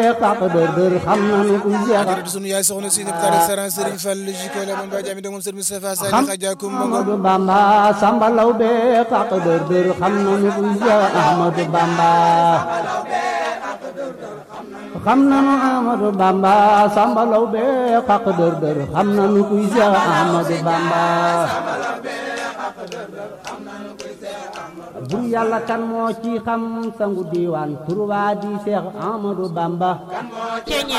xaq dër dër xam nanu kuy Seex di sunu yaay soxna si ne tare saran Serigne Fall jiko la man ba jami dongom Serigne Moustapha Sall xam xajakum mango Ahmadu Bamba Samba Lawbe xaq dër dër xam nanu kuy Seex Ahmadu Bamba xam nanu Ahmadu Bamba Samba Lawbe xaq dër dër xam nanu kuy Seex Ahmadu Bamba bur yàlla kan moo ci xam sangu diiwaan turwaa di Seex Ahmadu Bamba